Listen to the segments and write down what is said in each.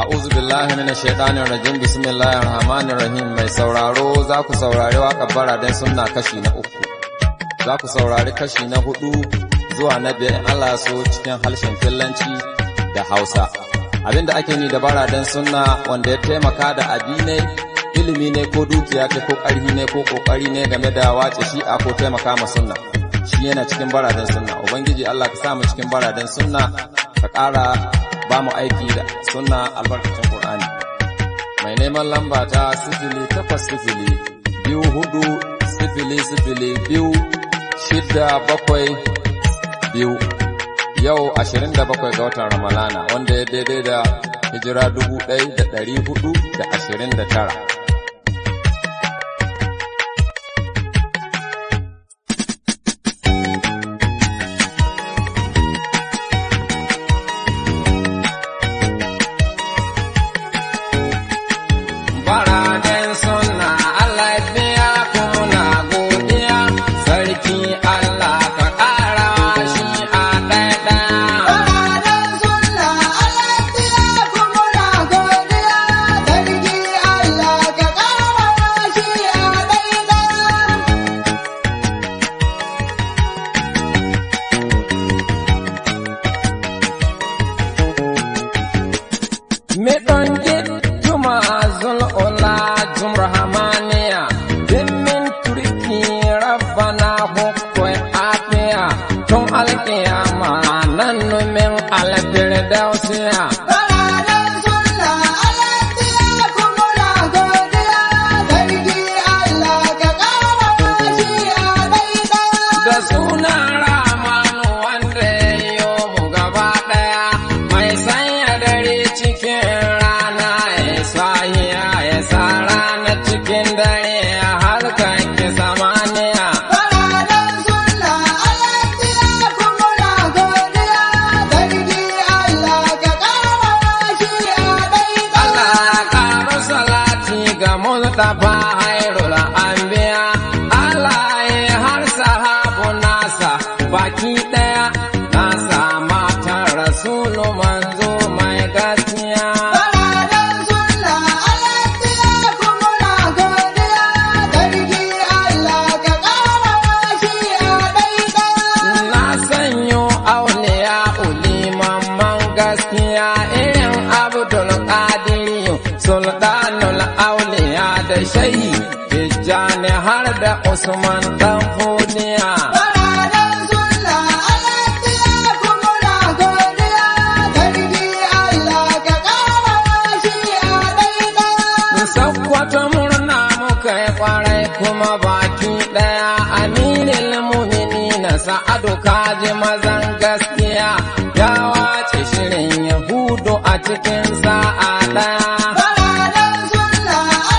A'udhu billahi minash shaitanir rajim bismillahir rahmanir rahim mai sauraro za ku saurari waƙar baraden sunna kashi na uku za ku saurari kashi na hudu zuwa na biyar Allah so cikin harshen fillanci da Hausa abinda ake ni da baraden sunna wanda ya taimaka da abi ne ilimi ne ko dukiya ce ko ƙarfi ne ko ƙoƙari ne game da wace shi'a ko taimaka ma sunna shi yana cikin baraden sunna ubangiji Allah ka sa mu cikin baraden sunna ka ƙara ba mu aiki da sunna albarkacin Qur'ani mai neman lamba ta sifili takwas sifili biyu hudu sifili sifili biyu shidda bakwai biyu yau ashirin da bakwai ga watan ramalana wanda ya daidai da hijira dubu ɗaya da ɗari hudu da ashirin da tara Baraden suna Allah biya kuma godiya sarki Allah ka ƙara shi a ɗaiɗaya. Baraden sunna alaƙiya kuma na godiya, sarki Allah ka ƙara shi a ɗaiɗaya. Miɗon juma zul'ula jumrahamaniya dimmin turki rabbana hukwai afiya tun alkiyama nan numin alfirdausiya. Baraden sunna alaƙiya kuma na godiya, sarki Allah ka ƙara shi a ɗaiɗaya. Da suna ramanu wanda ya yi mu gaba ɗaya mai sanya dare cikin rana ya sahiya ya sa rana cikin dare ya harkar ki samaniya. Baraden sunna alaƙiya kuma na godiya, sarki Allah ka ƙara shi a ɗaiɗaya. Allah ƙara salati ga Mustapha Hairul Anbiya Allah ya har sahabu nasa baki ɗaya nasa matan Rasulu manzo mai gaskiya. Baraden sunna alaƙiya kuma na godiya, sarki Allah ka ƙara shi a ɗaiɗaya. Na sanyo auliya uliman gaskiya irin Abdul Qadiri Sultanul Auliya da Shayi Tijjani har da Usman dan Fodiya. Baraden sunna alaƙiya kuma na godiya, sarki Allah ka ƙara shi a ɗaiɗaya. Sakkwata murna muka yi kwarai kuma baki ɗaya aminin mumini na sa'adu kaji mazan gaskiya ya wace shirin Yahudu a cikin sa'a ɗaya. Baraden sunna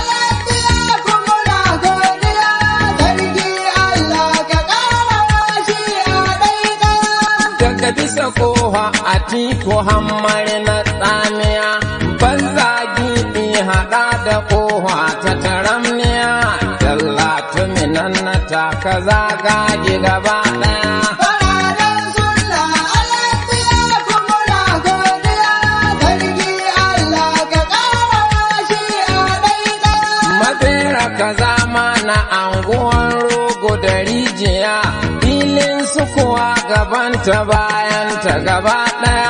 alaƙiya kuma na godiya, sarki Allah ka ƙara shi a ɗaiɗaya. daga bisa koha a tiko hammari na tsamiya banza giɗi haɗa da koha ta taramniya dalla tuminan na taka zagage gaba ɗaya Baraden sunna alaƙiya kuma na godiya, sarki Allah ka ƙara shi a ɗaiɗaya. Mabera ka zama na anguwan rogo da rijiya filin sukuwa gabanta bayanta gaba ɗaya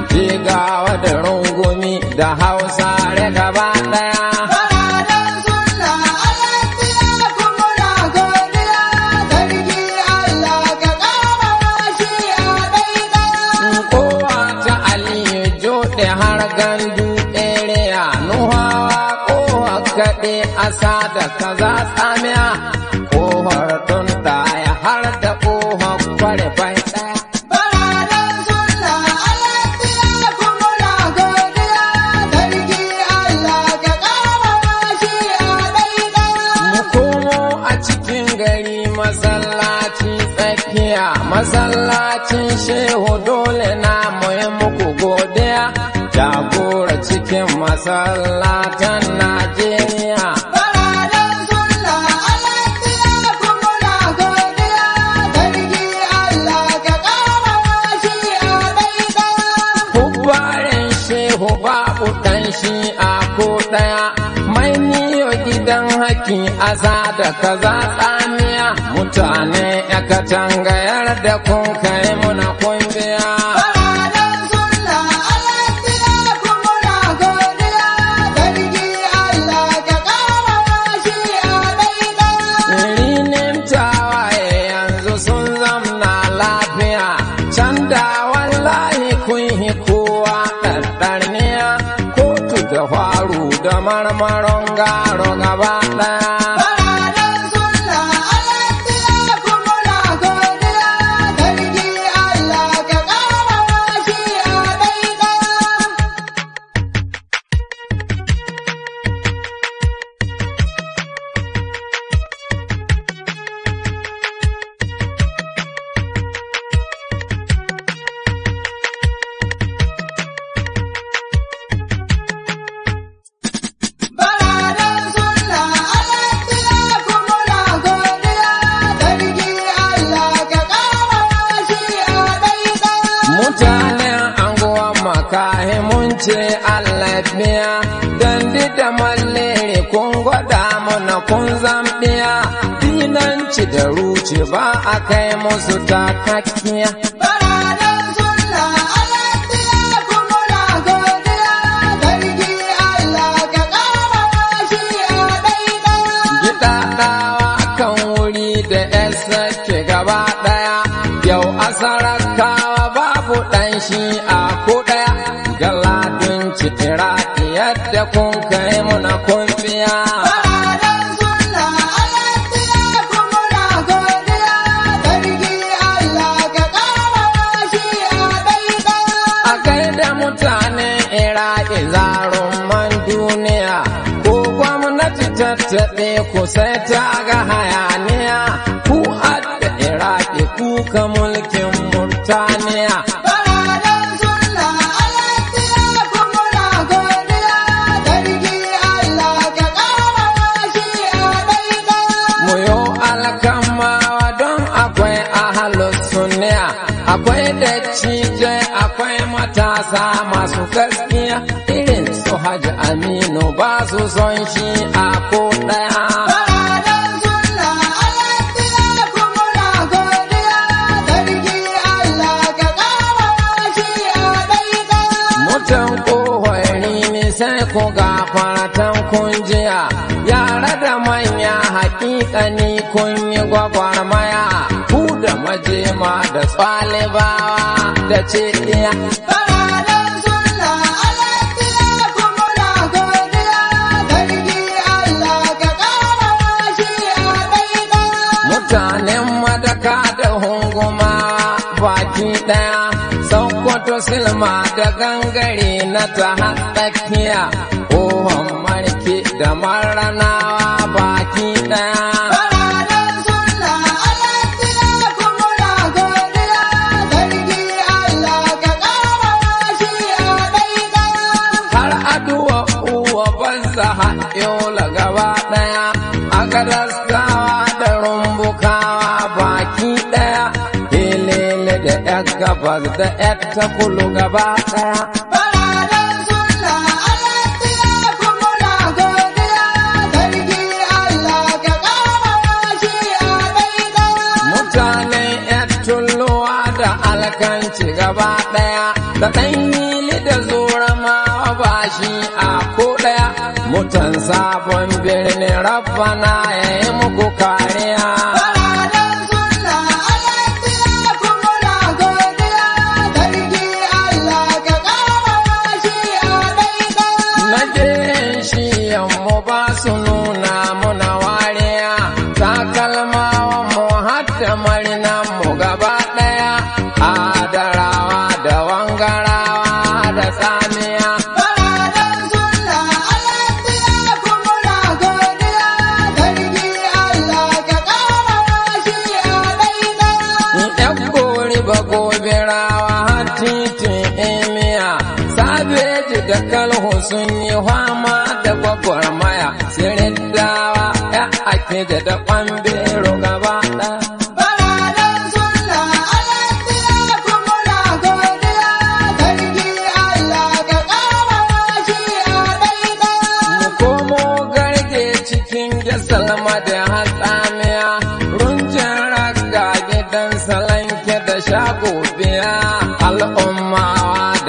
jigawa da rungumi da hausare gaba ɗaya Baraden sunna alaƙiya kuma na godiya, sarki Allah ka ƙara shi a ɗaiɗaya. kowa ta aliyu joɗe har gandu area nuhawa kowa kaɗe asa da kaza tsamiya kohar tun ɗaya har da kohar kware bai ɗaya Baraden sunna alaƙiya kuma na godiya, sarki Allah ka ƙara shi a ɗaiɗaya. mu komo a cikin gari masallaci tsakiya masallacin shehu dole na muyi muku godiya jagora cikin masallatan najeriya Baraden sunna alaƙiya kuma na godiya, sarki Allah ka ƙara shi a ɗaiɗaya. Hubbarin shehu babu ɗan shi a ko ɗaya mai niyo gidan haki aza da kaza tsamiya mutane ya katangayar da kun kai muna kun biya Baradan sunna alafiya kuma na godiya Sarki Allah ka ƙara shi a daidai Rinin tawaye yanzu sun zamna lafiya, can da wallahi kun yi kowa ɗanɗarniya, kotu da faru da marmaron garo gaba ɗaya. Baradan sunna alafiya kuma na godiya Sarki Allah ka ƙara shi a daidai Baradan sunna alafiya kuma na godiya Sarki Allah ka ƙara shi a daidai Mutanen anguwan makahi mun ce Allah biya, dandi da mallere kun gwada mana kun zambiya, dinanci da ruci ba a kai musu takakkiya. Baradan sunna alafiya kuma na godiya Sarki Allah ka ƙara shi a daidai Gidaɗawa kan wuri da ‘yan sake gaba ɗaya, yau asarakawa babu ɗan shi a ko ɗaya, galadun citira yadda kun kai muna kun biya. Baradan sunna alafiya kuma na godiya Sarki Allah ka ƙara shi a daidai A gaida mutane Iraki zarumman duniya, ko gwamnati tattaɓe ku sai ta ga hayaniya, ku adda Iraki kuka mulkin Murtaniya. Baradan sunna alafiya kuma na godiya Sarki Allah ka ƙara shi a daidai Muyo alkamawa don akwai ahalus sunniya, akwai dattijai akwai matasa masu gaskiya, irin su Hajji Aminu ba su son shi a ko ɗaya. Baradan sunna alafiya kuma na godiya Sarki Allah ka ƙara shi a daidai Mutan kohori ne sai ku gafaratan kun jiya, yara da manya hakikani kun yi gwagwarmaya, ku da majema da tsalibawa da ce iya. Baradan sunna alafiya kuma na godiya Sarki Allah ka ƙara shi a daidai Mutanen madaka da hunguma baki ɗaya, Sokoto silma da gangare na ta tsakiya, ohon marke da maranawa baki ɗaya. Baradan sunna alafiya kuma na godiya Sarki Allah ka ƙara shi a daidai har aduwa uwa banza haɗola gaba ɗaya a gadaskawa da rumbukawa baki ɗaya helele da ƴar gabas da ƴar ta kulu gaba ɗaya Baradan sunna alafiya kuma na godiya Sarki Allah ka ƙara shi a daidai mutanen ƴar tulluwa da alkanci gaba ɗaya da ɗan yili da zoramawa ba shi a ko ɗaya mutan sabon birnin rabbana ya yi muku kariya Baradan sunna alafiya kuma na godiya Sarki Allah ka ƙara shi a daidai Najerin shi yammu ba su nuna muna wariya, takalmawan mu hatta marinan mu gaba ɗaya, adarawa da wangarawa da tsamiya. Baradan sunna alafiya kuma na godiya Sarki Allah ka ƙara shi a daidai ‘Yan gori ba gobirawa har titin emiya, sabeji da kalhu sun yi fama da gwagwarmaya, sirin dawa ‘ya ake da da ƙwambero gaba ɗaya. Baradan sunna alafiya kuma na godiya Sarki Allah ka ƙara shi a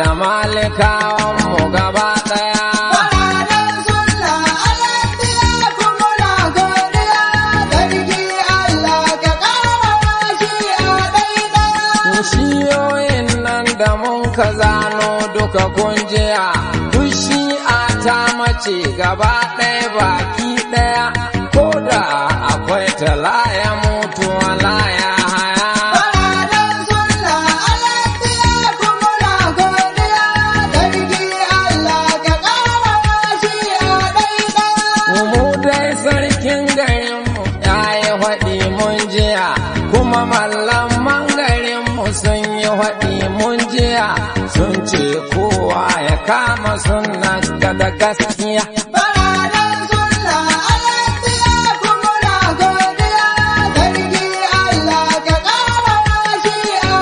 da malikawan mu gaba ɗaya. Baradan sunna alafiya kuma na godiya sarki Allah ka ƙara shi a daidai. Shiyoyin nan da mun ka zano duka kunjiya, duk shi'a ta mace gaba ɗaya baki ɗaya, ko da akwai talaya mutu laya haya. Baradan sunna alafiya kuma na godiya sarki Allah ka ƙara shi a daidai. Mu dai sarkin garinmu ya yi haɗi mun jiya, kuma mallaman garinmu sun yi haɗi mun jiya, sun ce kowa ya kama sunna da gaskiya. Baradan sunna alafiya kuma na godiya sarki Allah ka ƙara shi a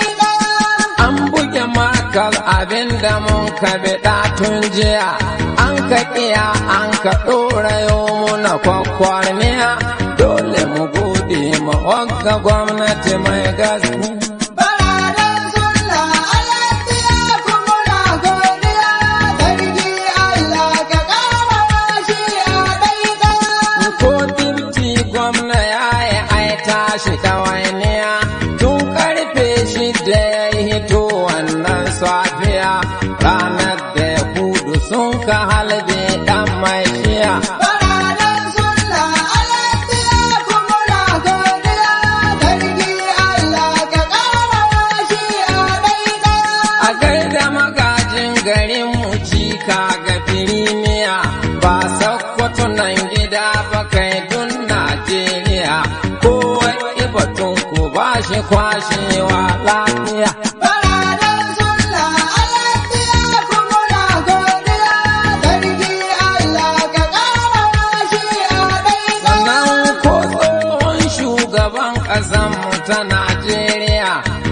daidai. An buge makal abin da mun ka biɗa tun jiya, an ka ƙiya an ka ɗora yau muna kwakwarniya, dole mu gode ma wagga gwamnati mai gaskiya. Baradan sunna alafiya kuma na godiya sarki Allah ka ƙara shi a daidai. Ko dirti gwamna ya yi aita shi ɗawainiya tun karfe shida ya yi hito wannan safiya ranar da ya kudu sun ka halbe ɗan mai shiya. Baradan sunna alafiya kuma na godiya sarki Allah ka ƙara shi a daidai. A gaida magajin garin mu cika ga firimiya ba sakkwato nan gida ba kai dun Najeriya kowa ibatun ku ba shi kwashewa lafiya. Baradan sunna alafiya kuma na godiya sarki Allah ka ƙara shi a daidai. Sannan ko tsohon shugaban ƙasanmu ta Najeriya,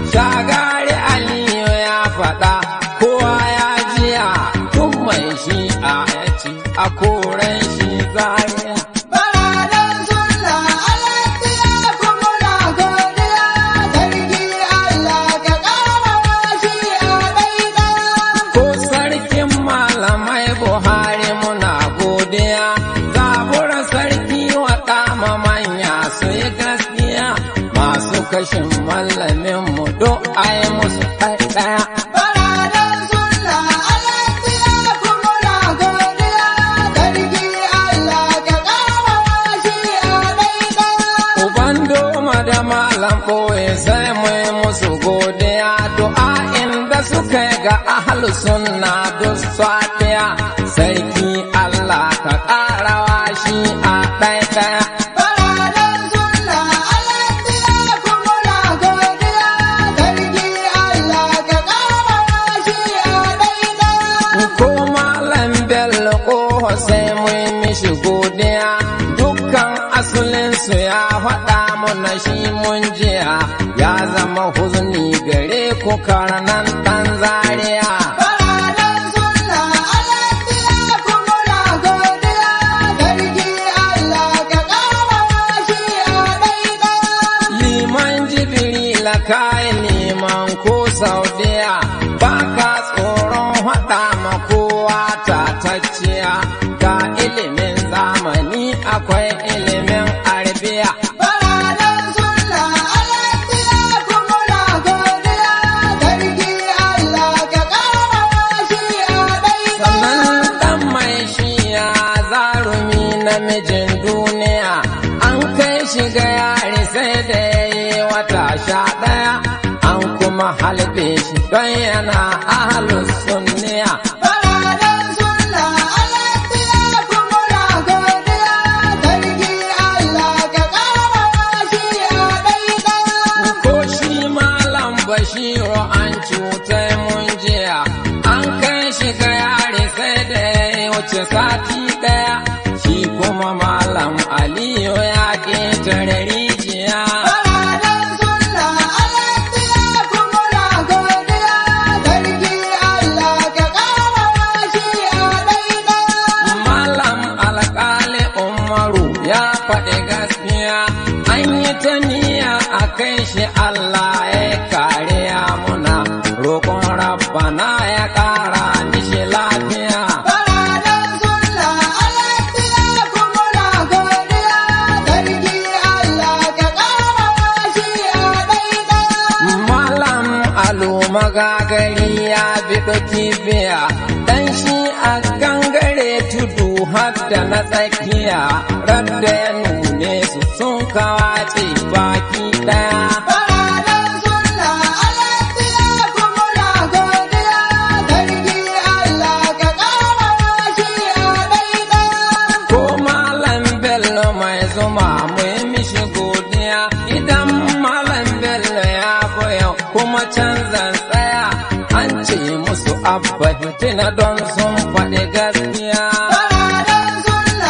shagari Aliyu ya faɗa, kowa ya jiya tun mai shi a yaci a koren shi zariya. Baradan sunna alafiya kuma na godiya sarki Allah ka ƙara shi a daidai. Ko sarkin malamai Buhari muna godiya, zabura sarki waɗa ma manya su yi gaskiya, masu kashin mallamin mu do ai musu ɗaya. Baradan sunna alafiya kuma na godiya sarki Allah ka ƙara shi a daidai. Uban doma da malam ɓoye sai mai musu godiya du'a inda suka yi ga ahlu sunna duk safiya sarki Allah ka ƙarawa shi a ɗaya Baradan sunna alafiya kuma na godiya sarki Allah ka ƙara shi a daidai. ko malam bello ko sai mai mishi godiya dukkan asalinsu ya faɗa mana shi mun jiya ya zama huzni gare ku karnan ɗan zaria Baradan sunna alafiya kuma na godiya sarki Allah ka ƙara shi a daidai. Liman Jibrila kai liman ko Saudiya baka tsoron haɗa ma kowa tatacciya ga ilimin zamani akwai ilimin arabiya. Baradan sunna alafiya kuma na godiya sarki Allah ka ƙara shi a daidai. Sannan ɗan mai shiya zarumi namijin duniya an kai shi ga yari sai da ya yi wata sha ɗaya an kuma halbe shi don yana ahalus sunniya. Baradan sunna alafiya kuma na godiya sarki Allah ka ƙara shi a daidai. Ko shi malam Bashiru an cutai mun jiya, an kai shi ga yare sai da ya yi wuce sati ɗaya, shi kuma malam Aliyu ya ƙetare rijiya. Baradan sunna alafiya kuma na godiya sarki Allah ka ƙara shi a daidai. Malam alƙali Umaru ya faɗi gaskiya, an yi ta niyya a kai shi Allah ya kariya muna roƙon rabu rabbana ya ƙara mishi lafiya Baradan sunna alaƙiya kuma na godiya sarki Allah ka ƙara shi a ɗaiɗaya. Malam Alu magagari ya biɗo kibiya, dan shi a gangare tudu har da na tsakiya, radda ya nune su sun kawace baki ɗaya. Baradan sunna alaƙiya kuma na godiya sarki Allah ka ƙara shi a ɗaiɗaya. Ko Malam Bello mai zuma mu yi mishi godiya, idan Malam Bello ya boya kuma canzan tsaya, an ce musu abba hitina don sun faɗi gaskiya. Baradan sunna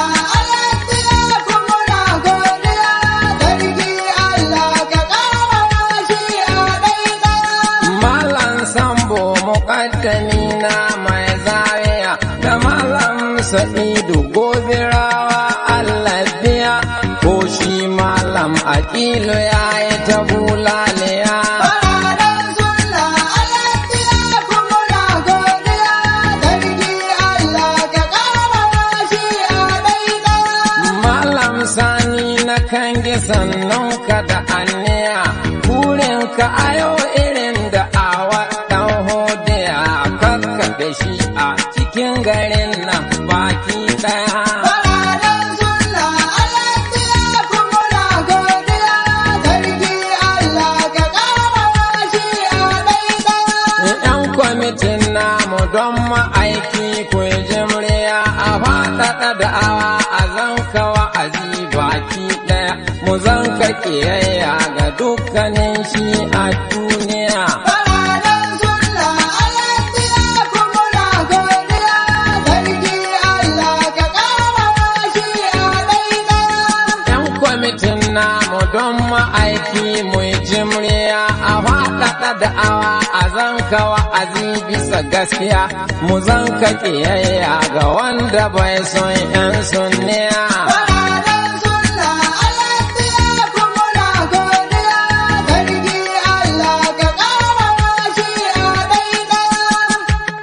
alaƙiya kuma na godiya sarki Allah ka ƙara shi a ɗaiɗaya. Malam Sambo muƙaddami na mai zariya da Malam Sa'idu gobirawa Allah biya ko shi Malam Aƙilu ya yi ta bulaliya. Baradan sunna alaƙiya kuma na godiya sarki Allah ka ƙara shi a ɗaiɗaya. Malam Sani na kange sannan ka da aniya burin ka ayo irin da awa ɗan hodiya kakkaɓe shi a cikin garin nan baki ɗaya. Baradan sunna alaƙiya kuma na godiya sarki Allah ka ƙara shi a ɗaiɗaya. ‘Yan kwamitin namu don ma'aiki ku yi jimriya a faɗaɗa da'awa a zanka wa'azi baki ɗaya, mu zanka ƙiyayya ga dukkanin shi a duniya. Baradan sunna alaƙiya kuma na godiya sarki Allah ka ƙara shi a ɗaiɗaya. ‘Yan kwamitin namu don ma'aiki mu yi jimriya a faɗaɗa da'awa a zanka wa'azi bisa gaskiya, mu zanka ƙiyayya ga wanda bai son ‘yan sunniya. Baradan sunna alaƙiya kuma na godiya sarki Allah ka ƙara shi a ɗaiɗaya.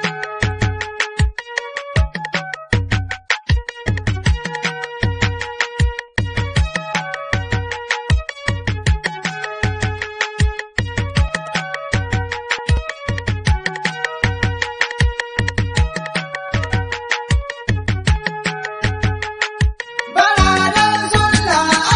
Baradan sunna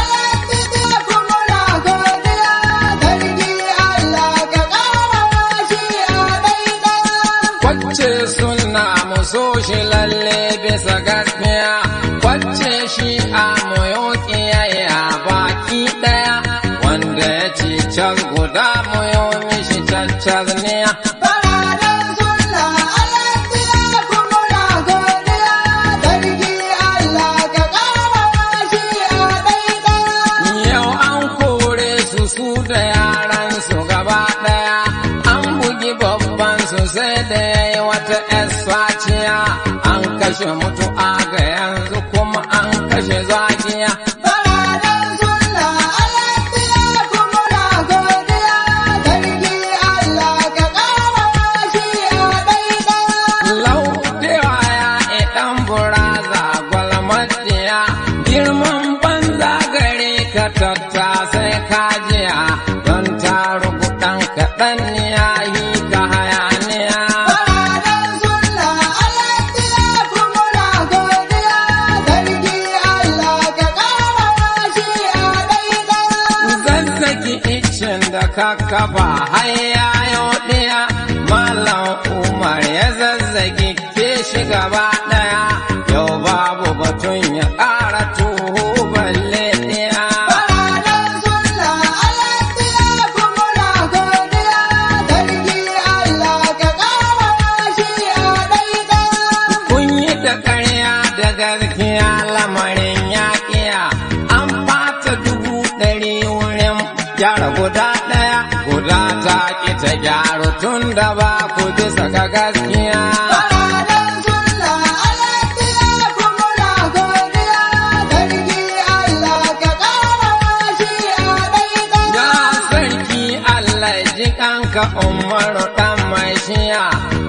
alaƙiya kuma na godiya sarki Allah ka ƙara shi a ɗaiɗaya. Kwacce suna mu so shi lalle bisa gaskiya, kwacce shi a moyo ƙiyayya baki ɗaya, wanda ya ce can guda moyo mishi caccaz niya. Baradan sunna alaƙiya kuma na godiya sarki Allah ka ƙara shi a ɗaiɗaya. Yau an kore su su da yaran su gaba ɗaya, an bugi babban su sai da ya yi wata ‘yar swaciya, an kashe mutu'a ga yanzu kuma an kashe zakiya. Baradan sunna alaƙiya kuma na godiya sarki Allah ka ƙara shi a ɗaiɗaya. Laudewa ya idan buraza gwalmatiya, girman banza gare ka tatta sai ka jiya, don tarugu ɗan kaɗan ya yi ka hayaniya. Baradan sunna alaƙiya kuma na godiya sarki Allah ka ƙara shi a ɗaiɗaya. Zazzaki icin da ka kafa har ya ɗaya, Malam Umar ya zazzagi ke shi gaba ɗaya, yau babu batun ya ƙara tuhu balle ɗaya. Baradan sunna alaƙiya kuma na godiya sarki Allah ka ƙara shi a ɗaiɗaya. Kun yi da ƙarya da gaskiya lamarin yaƙiya, an ɓata dubu ɗari wurin gyara guda ɗaya, guda ta ƙi ta gyaru tun da ba ku bisa ga gaskiya. Baradan sunna alaƙiya kuma na godiya sarki Allah ka ƙara shi a ɗaiɗaya. Ya sarki Allah ji kanka umaru ɗan mai shiya,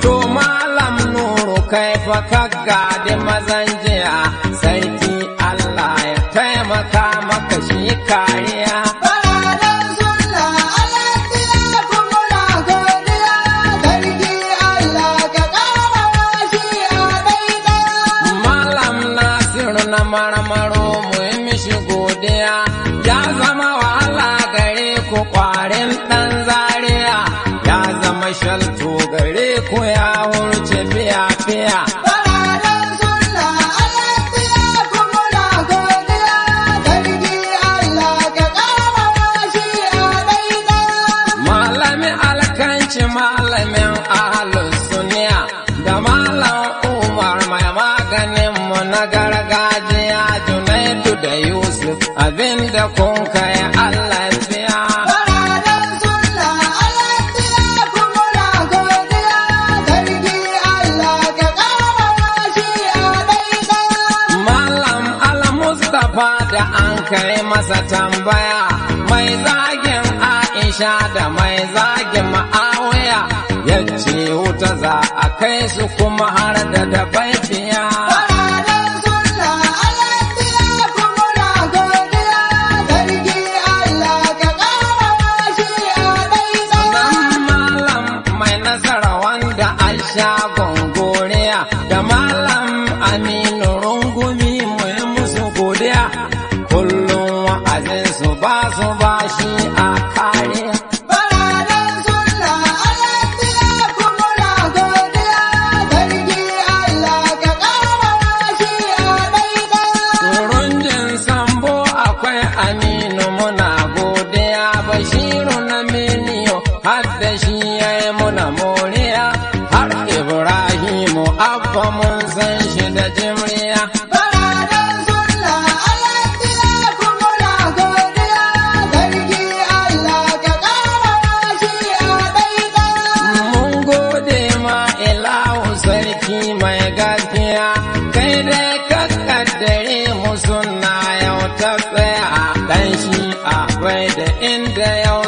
kai fa kagga da mazan jiya sarki Allah ya taimaka maka shi kariya Baradan sunna alafiya kuma na godiya sarki Allah ka ƙara shi a daidai. Malam Nasiru na marmaro mu yi mishi godiya ya zama wahala gare ku kwarin ɗan zaria ya zama shalto gare ku ya hurce fiya fiya. Baradan sunna alafiya kuma na godiya sarki Allah ka ƙara shi a daidai. Malami alkanci malamin ahalus suniya da malam Umar mai maganin mu na gargajiya Junaidu da Yusuf abinda kun kai Allah biya. Baradan sunna alafiya kuma na godiya sarki Allah ka ƙara shi a daidai. Malam Al-Mustapha da an kai masa tambaya mai zagin Aisha da mai zagin Ma'awiya ya ce wuta za a kai su kuma har da dabaifiya. Baradan sunna alafiya kuma na godiya sarki Allah ka ƙara shi a daidai. Nan malam mai nasara wanda an sha gongoriya da malam Aminu rungumi mu yi musu godiya kullum wa'azin su ba su ba shi a kariya. Baradan sunna alafiya kuma na godiya sarki Allah ka ƙara shi a daidai. Turunjin sambo akwai Aminu muna godiya Bashiru na miliyo har da shi ya yi muna moriya har Ibrahimu abba mun san shi da jimriya. Baradan sunna alafiya kuma na godiya sarki Allah ka ƙara shi a daidai. Mun gode ma ilahu sarki mai gaskiya kai dai ka kaddare mu suna yau ta tsaya dan shi akwai da inda yau